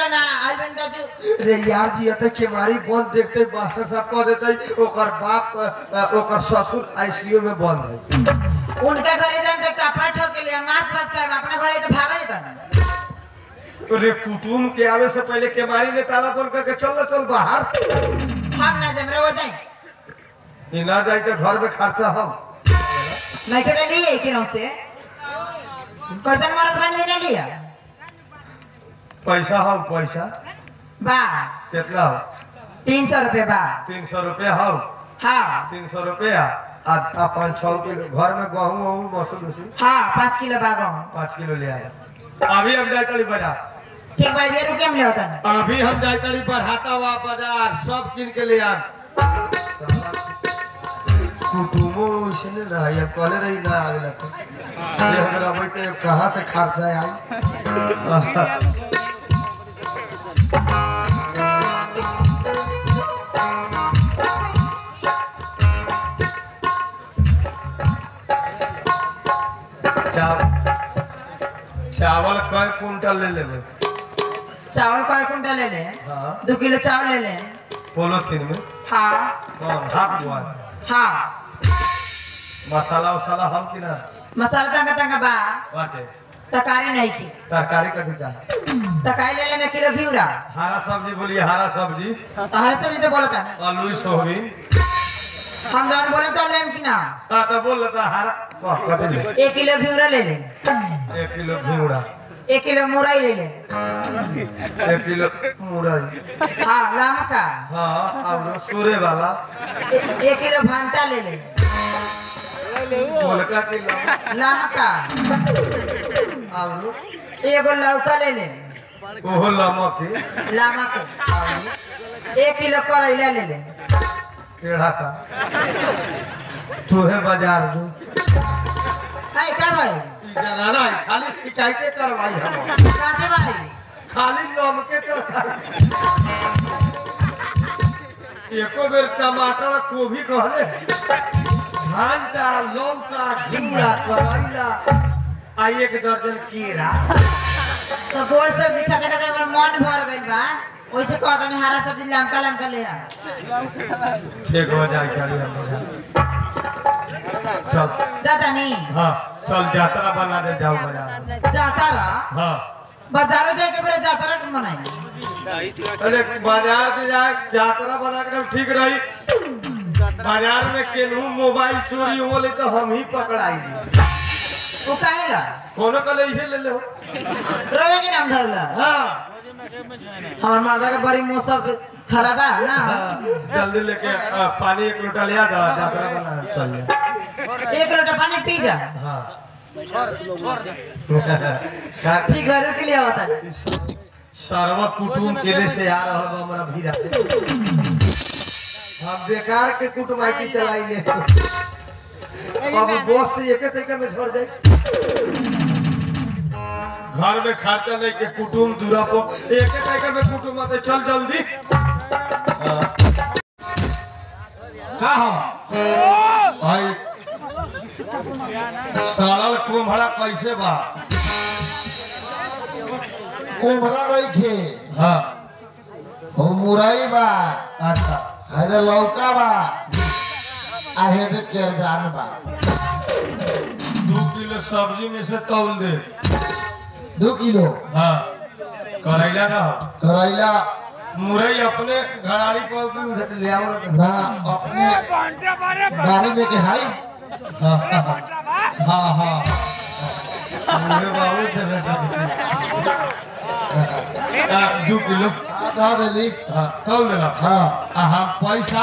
ना आई बन दाजू रे यार जी अते केवारी बंद देखते मास्टर साहब कह देते ओकर बाप अ, ओकर ससुर आईसीयू में बंद है उनका घरे जाए तो कपड़ा ठोक के लिए मांस भात खाए अपना घरे तो भागा जाता ना रे कुटुम के आवे से पहले केवारी में ताला बंद करके चल चल बाहर हम ना जमरे हो जाए ई ना जाए तो घर में खर्चा हम नहीं के लिए कि नौ से कैसन मरद बन लेने लिया पैसा हम पैसा बा कितना हो तीन सौ रुपये बा तीन सौ रुपया हो हाँ तीन सौ रुपया आ आ पाँच छः किलो घर में गहूँ वहूँ मसूर उसूर हाँ पाँच किलो बा गहूँ पाँच किलो ले आया अभी हम जाए तड़ी बाजार ठीक बा ये रुके हम ले होता ना अभी हम जाए तड़ी बढ़ाता हुआ बाजार सब किन के ले आ कुटुमो इसने रहा या कहले रही ना आवेला तो ये हमरा बैठे कहाँ से खर्चा आई चाव चावल कई कुंटल ले लेबे चावल कय कुंटल ले ले हाँ दो किलो चावल ले ले पोलोथीन में हाँ कौन हाफ बुआ हाँ मसाला वसाला हम कि ना मसाला तंगा तंगा बा बाटे तकारी नहीं की तरकारी कथी चाहे तकारी ले ले में किलो घिउरा हरा सब्जी बोलिए हरा सब्जी तो हर सब्जी तो बोलता ना आलू सोहबीन हम जौन बोले तो लेम कि ना हाँ तो बोल रहा हरा कह कथी ले एक किलो घिउरा ले ले एक किलो घिउरा एक किलो मुरई ले ले एक किलो मुरई हाँ लमका हाँ और सूरे वाला ए- एक किलो भंटा ले ले मोलका किलो लमका और एगो लौका ले ले ओहो लमक लमक एक किलो करैला ले ले टेढ़ा का तोहे बाजार जो है का भाई ई जनाना है, खाली शिकायतें करवाई हम काते भाई खाली लमके तरकारी एको बेर टमाटर गोभी कहले भांटा लौका घिउरा करैला आ एक दर्जन केरा तो गोल सब्जी खाते खाते हमर मन भर गइल बा वैसे कहता नहीं हरा सब्जी लमका लमका ले आ ठीक हो जाए गाड़ी हम चल जाता नहीं हाँ चल यात्रा बना दे जाओ बाजार जाता रहा हाँ बाजारों जाके मेरे जाता रहा मनाई अरे बाजार में जाए यात्रा बना कर ठीक रही बाजार में केनहू मोबाइल चोरी हो ले तो हम ही पकड़ाई वो काहे ला कोनो कल इहे ले ले हो रोवे के नाम धरला हाँ हमार माता का बड़ी मौसम खराब है ना जल्दी लेके अ, पानी एक लोटा लिया जा यात्रा बना चल जा एक लोटा पानी पी जा हाँ का- ठीक है रुक लिया होता है सर्व कुटुम केले से आ रहा बा हमारा भीरा हम बेकार के कुटुमाइती चलाई ले अब बॉस से एक तरीके में छोड़ जाए घर में खाता नहीं के कुटुम दूरा पो एक तरीके में कुटुम आते चल जल्दी हाँ। का हम भाई सालल कुम्हड़ा कैसे बा कोमरा रही हाँ हो मुरई बा अच्छा हेदे लौका बा आ हेदे केरजान बा दो किलो सब्जी में से तौल दे दो किलो हाँ करैला ना हो करैला मुरई अपने घराड़ी पर भी उधर ले आओ ना। ना अपने गाड़ी में के हाई हाँ हाँ हाँ मुझे बाबू दे बेटा हाँ, दो किलो आधा देली हाँ तौल देना हाँ आ हाँ पैसा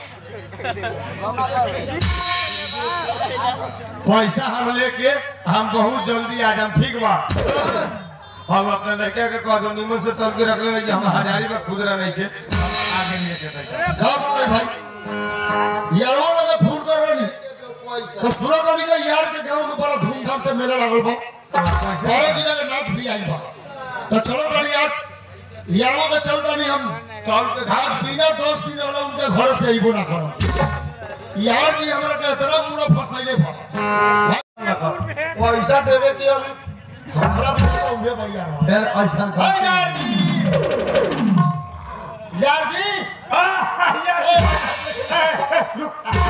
पैसा हम लेके हम बहुत जल्दी आ जाम ठीक बा हम अपने लड़का के कह दो निमन से तल के रखले रहिए हम हजारी में खुदरा नहीं के हम आगे लेके जाएंगे कब कोई भाई यारो लगे फोन करो नी तो सुनो तो निकल यार के गांव में बड़ा धूमधाम से मेला लागल बा बारह जिला के नाच भी आइल बा तो चलो गाड़ी आज यारो के चल गाड़ी हम तौल के आज बिना दस दिन वाला उनके घर से अइबो ना करो यार जी हमरा के इतना पूरा फसाइले बा पैसा देवे के अभी हमरा पैसा उहे भैया फिर ऐसा यार जी यार जी आ, यार, ए, ए, रुक।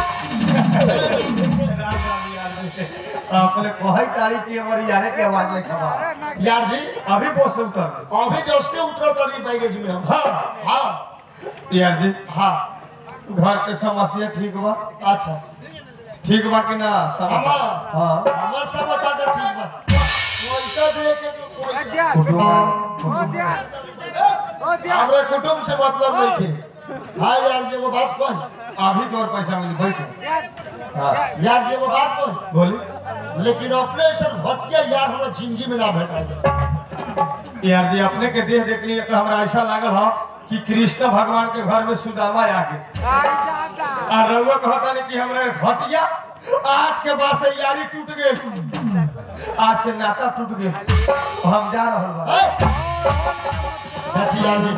राम राम यार जी। अपने कहई तारी की हमारी यारे के आवाज में खबा यार जी अभी बस उतर गए। अभी जस्ट उतर करी बैगेज में हम हाँ हाँ यार जी हाँ घर के समस्या ठीक बा अच्छा ठीक बा कि ना हमार हाँ हमार समाचार तो ठीक बा पैसा दे के तो पैसा कुटुंब कुटुंब हमरा कुटुंब से मतलब नहीं थे हाँ यार जी वो बात कौन अभी तोर पैसा मिली बैठो हाँ यार जी वो बात कौन बोली लेकिन अपने से घटिया यार हमरा जिंदगी में ना भेटा यार जी अपने के देह देख लिए तो हमरा ऐसा लागल हो कि कृष्ण भगवान के घर में सुदामा आ गए आ रउआ कहता नहीं कि हमरा घटिया आज के बाद से यारी टूट गए आज से नाता टूट गए हम जा रहल बा यार जी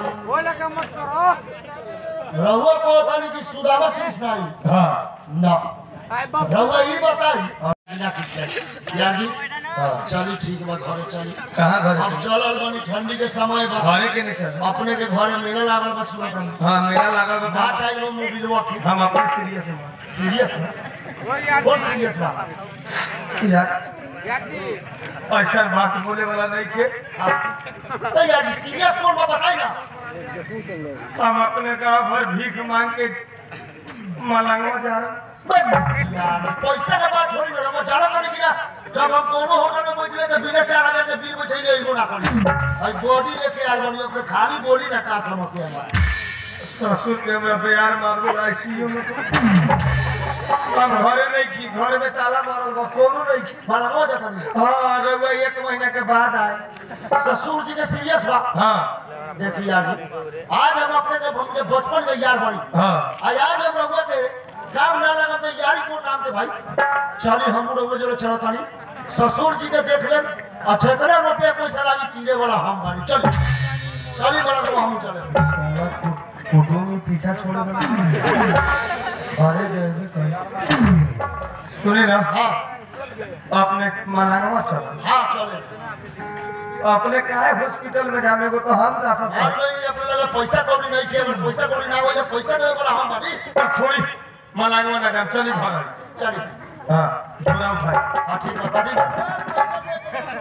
रहुआ को होता नहीं कि सुदामा कृष्ण आई हाँ ना रहुआ ही बताई बिना कृष्ण यार जी चली ठीक बा घरे चली कहाँ घर अब चलल बनी ठंडी के समय बा घरे के नहीं चल अपने के घरे मेला लागल बा सुनत हम हाँ मेरा लागल बा ना चाहिए मोबाइल वा ठीक हम अपने सीरियस हैं सीरियस है कौन सीरियस बा यार ऐसा बात बोले वाला नहीं के तो यार जी सीरियस कौन बा बताई ना हम अपने गाँव भर भीख मांग के मलांगवा जा रहे यार पैसा के बात छोड़ी ना वो जाना करे कि ना जब हम कोनो होटल में बैठले तो बिना चार हजार के बिल बैठले एगो ना करी भाई बॉडी लेके आल बनी अपने खाली बोली ना का समस्या है ससुर के हमरा प्यार मारबो आईसीयू में तो हम घरे नहीं की घर में ताला मारल बा कोनो नहीं की मारा हो जाता नहीं हाँ रउआ एक महीना के बाद आए ससुर जी के सीरियस बा हाँ देखिए यार जी आज हम अपने के हम के बचपन के यार बनी हाँ आज आज हम रहुआ के काम ना लगा तो यारी को नाम के भाई चली हम रहुआ जरो चलो तानी ससुर जी के देख ले अच्छा इतना रुपया पैसा लागी तीरे वाला हम बानी चल चली बड़ा तो हम चले साला कु- कुटुम में पीछा छोड़े बना अरे जय कहीं सुने ना हाँ अपने मलांगवा चल हाँ चले अपने काहे हॉस्पिटल में जाने को तो हम दासा और से नहीं अपने लगे पैसा कौड़ी नहीं किया अगर पैसा कौड़ी ना हो जाए पैसा देवे वाला हम बानी थोड़ी मलांगवा ना जाम चली घर चली हाँ पूरा उठाई हाँ ठीक है बाती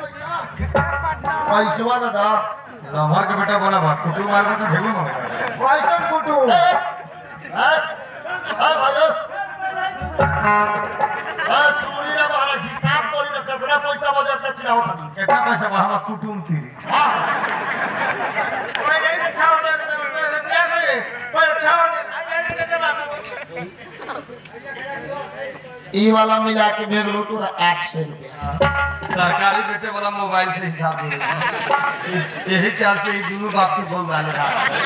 पैसवा दादा लहर के बेटा बोला बात कुटुम मार तो भेगो मांगे पैसा कुटू हाँ हाँ भाई हाँ सुनी ना बाहर हिसाब करी ना कितना पैसा बजे तक चिनाओ खानी कितना पैसा बा हमारा कुटुम थी हाँ ई वाला मिला के भेज लो तोरा आठ सौ रुपया सरकारी बेचे वाला मोबाइल से हिसाब दे यही चाल से दोनों बाप की बोल डाले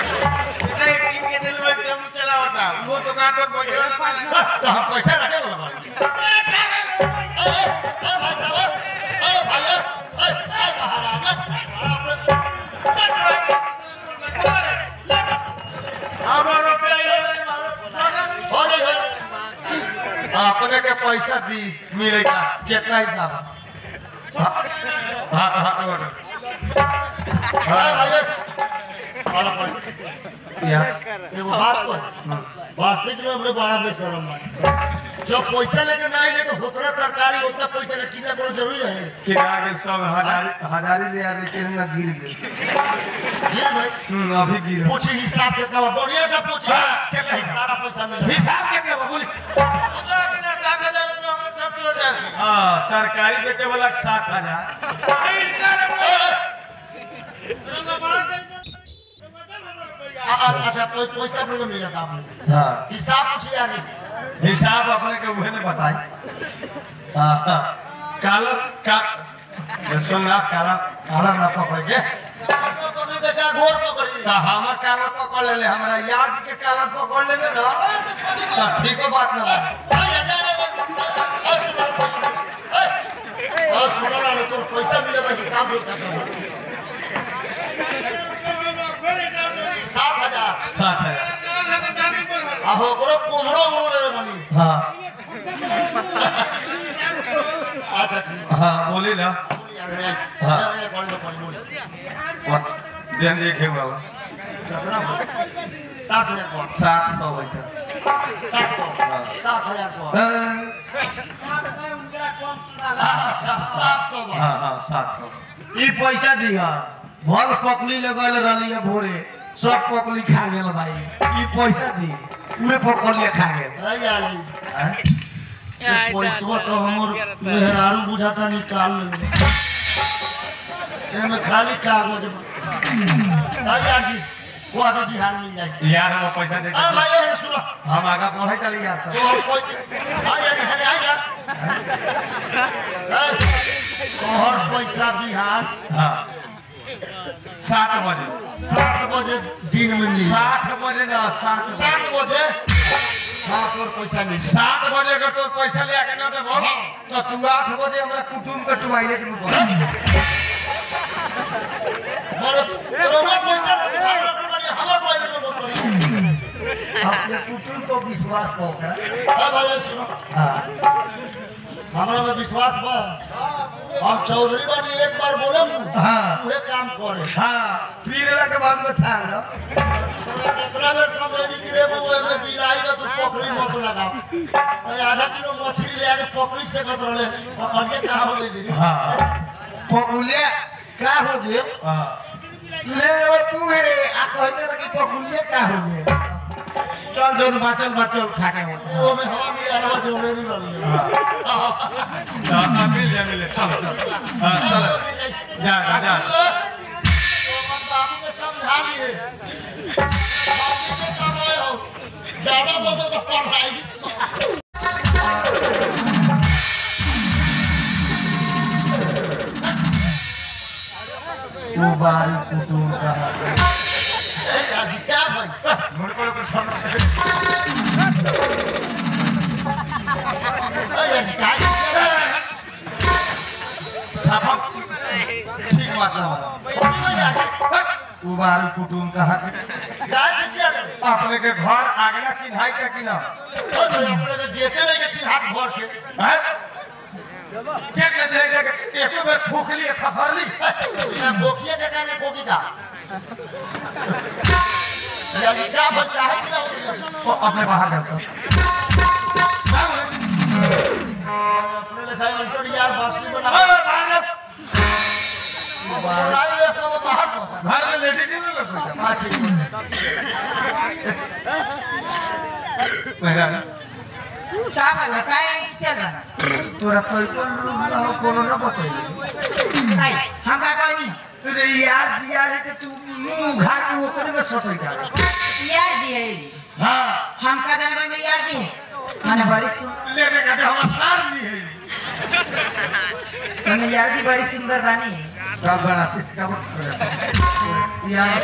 तो हम पैसा रखे वाला बानी। ए ए भाई साहब ए भाई ए ए महाराज हो गई हो अपने के पैसा दी मिलेगा कितना हिसाब हाँ हाँ हाँ हाँ ए भाई वाला पॉइंट या एगो बात को वास्तविक में हमरे बड़ा बेशरम बा जब पैसा लेके ना आइले तो होतरा तरकारी उतना पैसा के किना कोनो जरूरी है किरा के सब हजारी हजारी ले आवे के ना गिर गए ये भाई हम्म, अभी गिर पूछी हिसाब कितना बा बढ़िया से पूछी कितना सारा पैसा मिल हिसाब कितना बा बोली हाँ सरकारी बेचे वाला सात हजार अच्छा कोई पैसा नहीं मिला था आपने हाँ हिसाब पूछी यार हिसाब अपने के उहे ने बताई हाँ, हाँ। काला का ये सुन ना काला काला ना पकड़ के पकड़ी तो क्या घोर पकड़ी तो हम काला पकड़ ले ले हमरा यार जी के काला पकड़ लेबे ना तो ठीक बात ना बा तो पैसा मिला था हिसाब भी करता सात हजार सात है अब ओकरो कुमड़ो उमड़ो रे बनी हाँ अच्छा ठीक हाँ बोली ना है यार, यार, यार, यार, बोल, बोल, बोल। जन एक है वाला सात हजार पर सात सौ होता सात सौ सात हजार पर अच्छा सात सौ हाँ हाँ सात सौ ई पैसा दिह भल पकली लगल रहली है भोरे सब पकली खा गेल भाई ई पैसा दी उहे पकलिए खा गेल अरे यार हैं? पैसवा तो हमर मेहरारू बुझाता निकाल ले एमे खाली कागज बा अरे यार जी वो आदमी बिहार मिल जाए यार हम पैसा दे आ भाई ये सुनो हम आगा पढ़े चली जाता तो और कोई आ यार इधर आ जा तोहर पैसा बिहार हाँ सात बजे सात बजे दिन में मिल सात बजे ना सात बजे सात बजे हाँ तोर पैसा मिल सात बजे का तो पैसा ले आके ना देबो तो तू आठ बजे हमरा कुटुम के टॉयलेट में पड़ मोर तोरा पैसा उधार रखने वाली हमर पैसा में मत करी अपने कुटुम को विश्वास पोखरा हाँ भाई ये सुनो हमरा में विश्वास बा हम चौधरी बनी एक बार बोले हाँ। उहे काम करे हाँ पीरला के बाद में था ना कितना बेर समय निकले वो में बिलाई में तू पकड़ी मत लगा तो आधा किलो मछली ले आके पकड़ी से कत रहले और ये कहां हो गई हाँ पकुलिया का हो गए हां ले अब तू है आ कहने लगी पकुलिया का हो गए चल जोन बाचल बाचल खा के हो वो में हम ये अरवा जोड़े नहीं रहली हां मिल जा मिल चल चल हां चल जा जा जा बाबू के समझा लिए बाबू के समय हो ज्यादा बोलो तो पढ़ाई तू बारी कुटुम का आज क्या भाई मुड़ को को छोड़ अरे क्या साफा ठीक बात ना तू बारी कुटुम कहा के क्या किसी आ गए अपने के घर आगना चिन्हाई का कि ना तो अपने के गेटे नहीं के चिन्हात भर के हैं देख ले देख देख एक बार फूकली खखरली मैं भोकिए के कहने भोकी का यार क्या बच्चा है चिन्हा तो अपने बाहर जाता अपने लिखा है इंटर यार बासुरी बना अरे बाहर जा। बनाई है अपना वो बाहर पहुंचा घर में लेडी नहीं ना लगता हाँ ठीक है मेरा का भला काय किसल बना तोरा कोई कोन रूप ना हो कोनो ना बतैले आई हम का कहनी तेरे यार जिया रे के तू मुंह घाट के ओकरे में सटै जा यार जी है हां हम का जाने में यार जी है माने बड़ी सुन लेने का तो हम सार ली है माने यार जी बड़ी सुंदर बानी का बड़ा सिस्का बत यार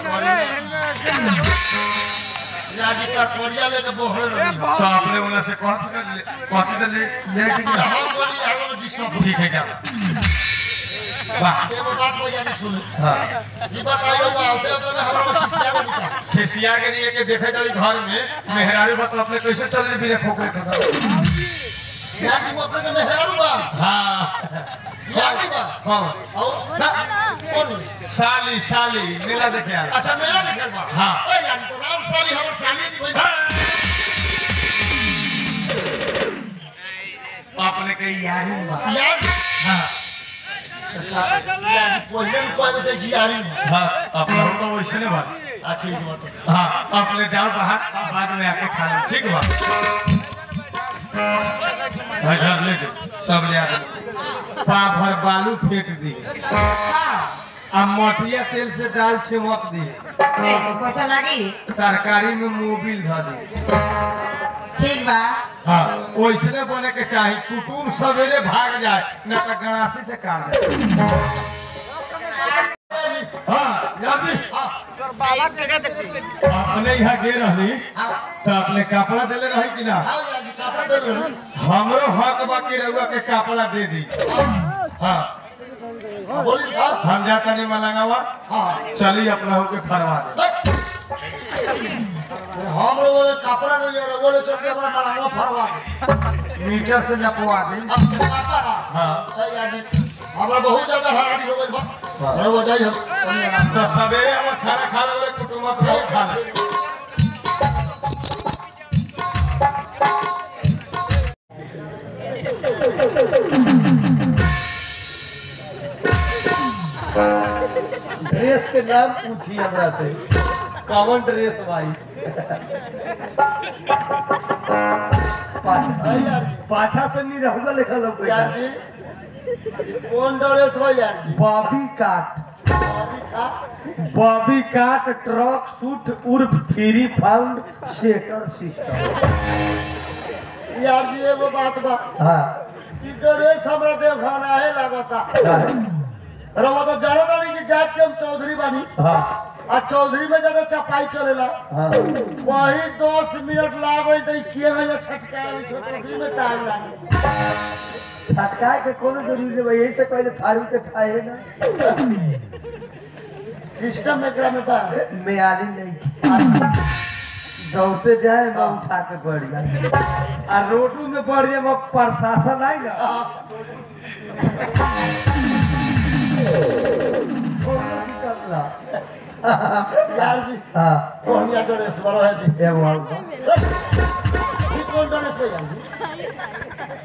यार जी का कोरिया लेके बोहरे रही तो आपने उन्हें से कौन सी कर ले कॉपी तो ले ले के हम बोली यार वो डिस्टर्ब ठीक है क्या वाह एगो बात को यानी सुन हाँ ई बताइयो वो आते होते में हमरा खिसिया को निकाल खिसिया के लिए के देखे जाली घर में मेहरारू बत अपने कैसे चल रही बिना खोखे खा यार जी वो अपने के मेहरारू बा हाँ यार जी बा कौन और ना, कौन साली साली मेला देखे आ अच्छा मेरा निकल बा हाँ। ए यार जी तो राम साली हमर साली जी भाई अपने के यारी बा यार जी हाँ यार जी पहले भी कोई बच्चे जी आ रही है हाँ अपना तो वैसे नहीं बात अच्छा ये बात हाँ अपने जाओ बाहर बाद में आके खा लो ठीक बा अच्छा ले दे सब ले आ दे। पा भर बालू फेंट दी आ मटिया तेल से दाल छिमक दी नहीं तो कैसा लगी तरकारी में मोबिल धर दी ठीक बा हाँ वैसने बने के चाही कुटुम सवेरे भाग जाए न तो गणासी से काट जाए हाँ यादी अपने यहाँ गे रहली तो अपने कपड़ा देले रही कि ना हाँ यार जी कपड़ा दे रहे हो हमरो हक बाकी रहुआ के कपड़ा दे दी हाँ बोली था हम जाता नहीं मलंगावा हाँ चली अपना होके फरवा दे हम लोग वो कपड़ा नहीं ले रहे वो ले चल के अपना मलावा फरवा मीटर से जपवा दे अब कपड़ा हाँ सही यार जी हमरा बहुत ज्यादा हैरानी हो गइल बा अरे बजाई हम कहीं ना तो सवेरे हम खाना खा रहे कुटुम्ब के खाना ड्रेस के नाम पूछी हमरा से कॉमन ड्रेस भाई पाछा पाछा से नहीं रहूंगा लिखा लोग यार जी कौन ड्रेस भाई यार जी बॉबी काट बॉबी काट ट्रक सूट उर्फ फ्री फाउंड सेटर सिस्टम यार जी एगो बात बा हाँ ई ड्रेस हमरा देव खाना है लागता हाँ रवा तो जानो तानी कि जात के हम चौधरी बानी हाँ आ चौधरी में ज्यादा चपाई चलेला हाँ वही दस मिनट लागल तो किए गए छटका चौधरी में टाइम लागे छटकाए के कोनो जरूरी नहीं भाई यही से पहले थारू के थाए ना सिस्टम में एकरा में बा मेयाली नहीं दौड़ते जाए मैं उठा के बढ़ जाए आ रोडू में बढ़ जाए मैं प्रशासन आई ना कोनो दिक्कत ना। यार जी हाँ कौन यार ड्रेस बरो है जी एगो और बा। ई कौन ड्रेस पे यार जी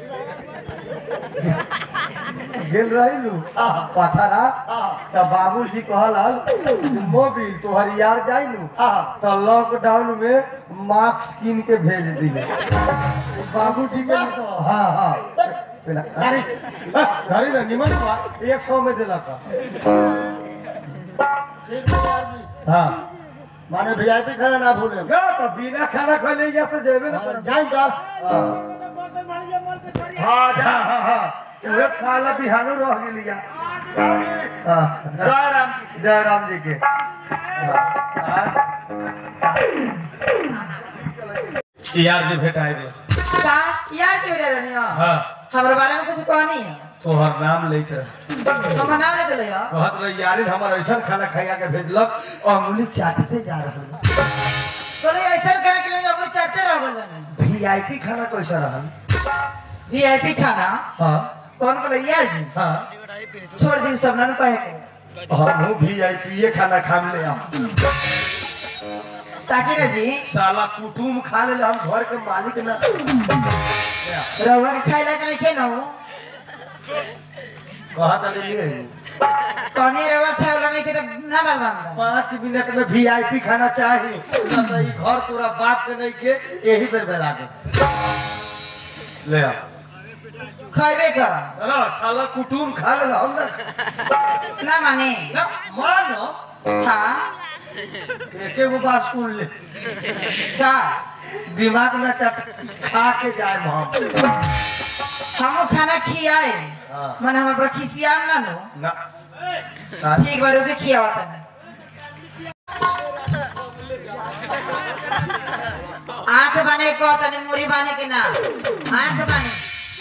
गेल रही लू पथरा तो बाबूजी कहल मोबिल तोहर यार जाई लू तो लॉकडाउन में मास्क कीन के भेज दिए बाबूजी के हाँ हाँ पहला- अरे धरी ना निमन बा, एक सौ में दिलक ठीक है यार जी हाँ माने वीआईपी खाना ना भूले ना तो बिना खाना खैले यहाँ से जेबे ना करब। जाएगा हाँ हाँ जा हाँ हाँ हाँ उहे खाला बिहानो रह गेलिया हाँ जय राम जी जय राम जी के हाँ। यार जी भेटाए रे का यार जी बेटा रहनी हो हाँ हमरा बारे में कुछ कहनी है तोहर नाम लेते रहे हमर नाम ले दिले हो कहत रहे यारिन हमार ऐसा खाना खाया के भेजलक अंगुली चाटते जा रहा कोनो ऐसा करे के लोग अगर चढ़ते रह गइल बने वीआईपी खाना कैसा रहा वीआईपी खाना हाँ कौन कहले यार जी हाँ छोड़ दी सब ना कहे के हम वीआईपी खाना खा ले हम ताकि ना जी साला कुटुम खा ले हम घर के मालिक ना रहुआ के खाइला के नहीं खेनो कहत रहे लिए कौनी रहुआ खाइला नहीं के तो ना बात बंदा पाँच मिनट में वीआईपी खाना चाहिए ना तो ई घर तोरा बाप के नहीं के यही बेर बेला के ले आ खाइबे का ना साला कुटुम खा ले हम ना ना माने ना मानो हाँ एके गो बात सुन ले का दिमाग में चट खा के जाए हम हमो खाना खियाए हाँ। मन हम पर खिसियाम ना नो ना ठीक बार के खियावा तने आंख बने को तने मुरी बने के ना आंख बने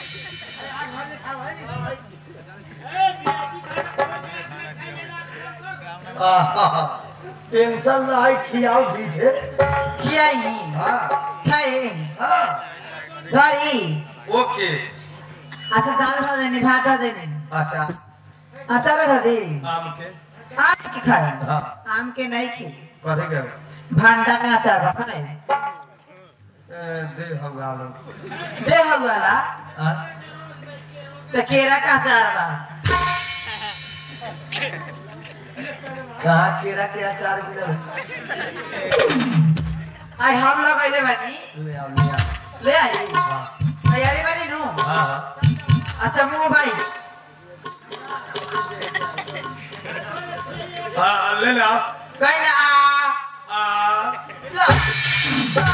टेंशन ना है खियाओ ठीक है खियाई हाँ खाए हाँ धरी ओके अच्छा दाल खा देनी भात खा देनी अच्छा अचार खा दे आम के आम के खाए हाँ आम के नहीं खी कथी के भांडा का अचार रखा है ए, दे हम गालो दे हम वाला हाँ तो केरा का अचार बा कहाँ केरा के अचार मिलल आई हम लोग अइले बानी ले आओ ले आओ ले आई तैयारी बानी नु हाँ हाँ अच्छा मुंह भाई हाँ ले ले आओ कहीं ना आ आ ला।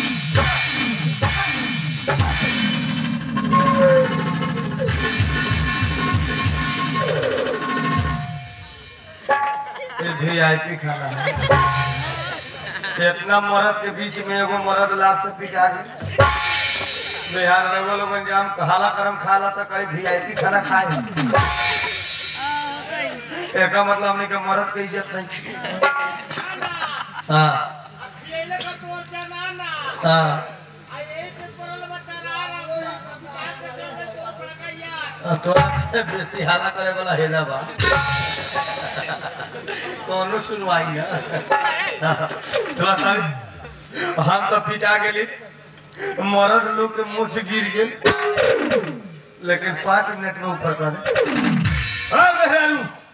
ये वीआईपी खाना है इतना मर्द के बीच में एगो मर्द लात से पिटा गए बिहार रगो लोगन जाम खाला करम खाला तो कहीं वीआईपी खाना खाए एका मतलब हमने के मर्द के इज्जत नहीं की हाँ हाँ तोरा से बेसी हाला करे वाला हेला बा कोनो सुनवाई ना थोड़ा सा हम तो पिटा गेली मरद लोग के मुंह से गिर गेल लेकिन पाँच मिनट में ऊपर कर हाँ मेहरारू